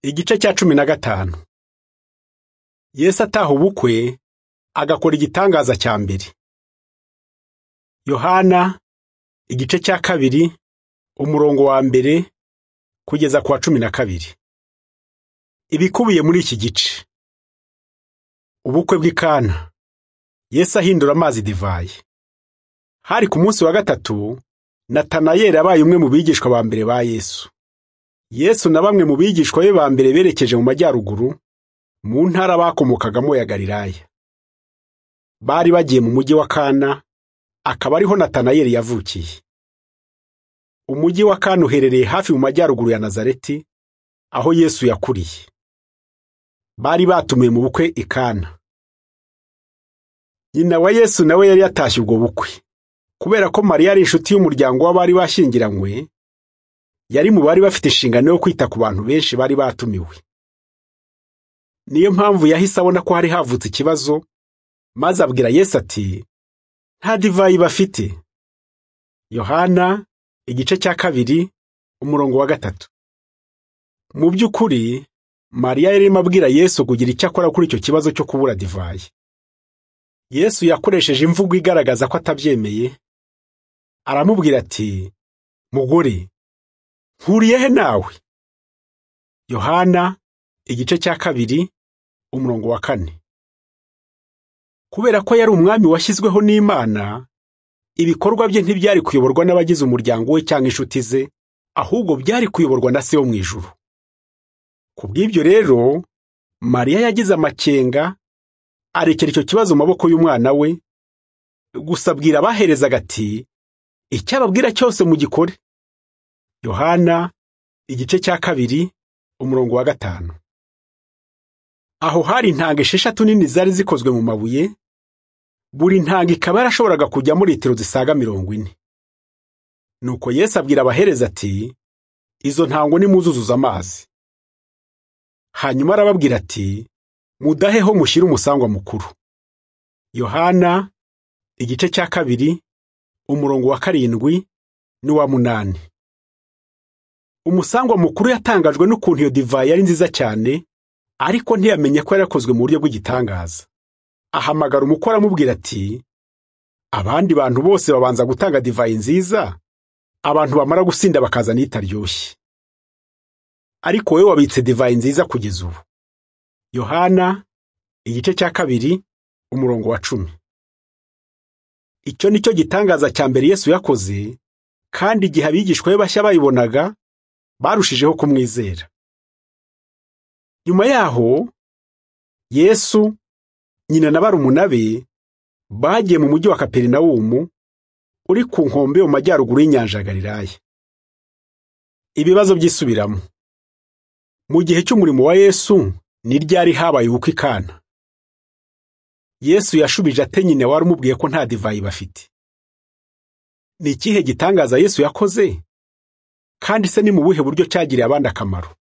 Igice cya cumi na gatanu Yesu ataha ubukwe agakora igitangaza cya mbere yohana igice cya kabiri umurongo wa mbere kugeza ku wa cumi na kabiri ibikubiye muri iki gice ubukwe bw'ikana Yesu ahindura amazi divayi hari ku munsi wa gatatu natanayeli abaye umwe mu bigishwa ba mbere ba yesu yesu na bamwe mu bigishwa be ba mbere berekeje mu majyaruguru mu ntara bakomokagamo ya galilaya bari bagiye mu mujyi wa kana akaba ariho natanayeli yavukiye umujyi wa kana uherereye hafi mu majyaruguru ya nazareti aho yesu yakuriye bari batumiwe mu bukwe i kana nyina wa yesu nawe yari yatashye ubwo bukwe kubera ko mariya ari inshuti y'umuryango w'abari bashyingiranywe yari mu bari bafite inshingano yo kwita ku bantu benshi bari batumiwe niyo mpamvu yahise abona ko hari havutse ikibazo maze abwira Yesu ati nta divayi bafite yohana igice cya kabiri umurongo wa gatatu mu by'ukuri mariya yarimo abwira Yesu kugira icyo akora kuri icyo kibazo cyo kubura divayi Yesu yakoresheje imvugo igaragaza ko atabyemeye aramubwira ati mugore nkuriye he nawe yohana igice cya kabiri umurongo wa kane kubera ko yari umwami washyizweho n'imana ibikorwa bye ntibyari kuyoborwa n'abagize umuryango we cyangwa inshuti ze ahubwo byari kuyoborwa na se wo mu ijuru ku bw'ibyo rero mariya yagize amakenga arekera icyo kibazo mu maboko y'umwana we gusa abwira abaherezaga ati icyo ababwira cyose mugikore Yohana igice cya kabiri umurongo wa gatanu aho hari intanga esheshatu nini zari zikozwe mu mabuye buri ntanga ikaba yarashoboraga kujyamo litiro zisaga mirongo ine nuko Yesu abwira abahereza ati izo ntango nimuzuzuza amazi hanyuma arababwira ati mudaheho mushyire umusangwa mukuru yohana igice cya kabiri umurongo wa karindwi n'uwa munani umusangwa mukuru yatangajwe n'ukuntu iyo divayi yari nziza cyane ariko ntiyamenye ko yari yakozwe mu buryo bw'igitangaza ahamagara umukora amubwira ati abandi bantu bose babanza gutanga divayi nziza abantu bamara gusinda bakaza n'itaryoshye ariko wowe wabitse divayi nziza kugeza ubu yohana igice cya kabiri umurongo wa cumi icyo ni cyo gitangaza cya mbere yesu yakoze kandi igihe abigishwa be bashya bayibonaga barushijeho kumwizera nyuma yaho yesu nyina na barumuna be bagiye mu mujyi wa kaperinawumu uri ku nkombe mu majyaruguru y'inyanja ya galilaya ibibazo byisubiramo mu gihe cy'umurimo wa yesu ni ryari habaye ubukwe ikana yesu yashubije ate nyina wari umubwiye ko nta divayi bafite ni ikihe gitangaza yesu yakoze kandi se ni mu buhe buryo cyagiriye abandi akamaro